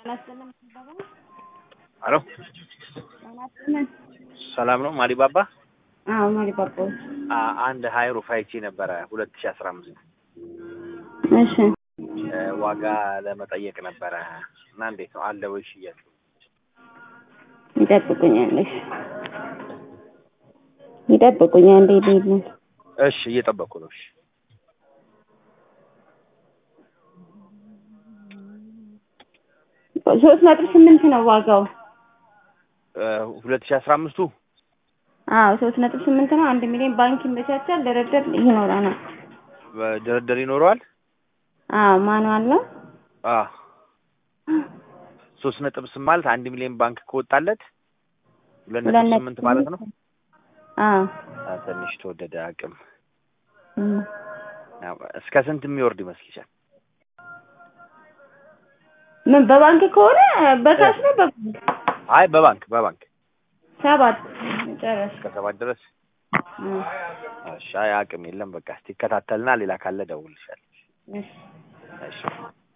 ሄሎ ሰላም ነው ማዲባባ? አዎ ማዲባባዎች። አ- አንድ ሀይሩፍ አይቼ ነበረ ሁለት ሺ አስራ አምስት እሺ ዋጋ ለመጠየቅ ነበረ እና እንዴት ነው አለ ወይ ሽያጭ? ይጠብቁኛለሽ ይጠብቁኛል። እንዴ ልሂድ ነው እሺ እየጠበኩ ነው። እሺ ሶስት ነጥብ ስምንት ነው ዋጋው። ሁለት ሺ አስራ አምስቱ አዎ ሶስት ነጥብ ስምንት ነው። አንድ ሚሊዮን ባንክ ይመቻቻል። ድርድር ይኖረናል። ድርድር ይኖረዋል? አዎ ማንዋል ነው። አ ሶስት ነጥብ ስም ማለት አንድ ሚሊዮን ባንክ ከወጣለት ሁለት ሁለት ነጥብ ነጥብ ስምንት ማለት ነው። አዎ አ፣ ትንሽ ተወደደ አቅም እም። አ፣ እስከ ስንት የሚወርድ ይመስልሻል? ምን በባንክ ከሆነ በካሽ ነው በባንክ አይ በባንክ በባንክ ሰባት ጨረስ እስከ ሰባት ድረስ እሺ። አይ አቅም የለም በቃ እስቲ ይከታተልና ሌላ ካለ ደውልልሻለሁ። እሺ እሺ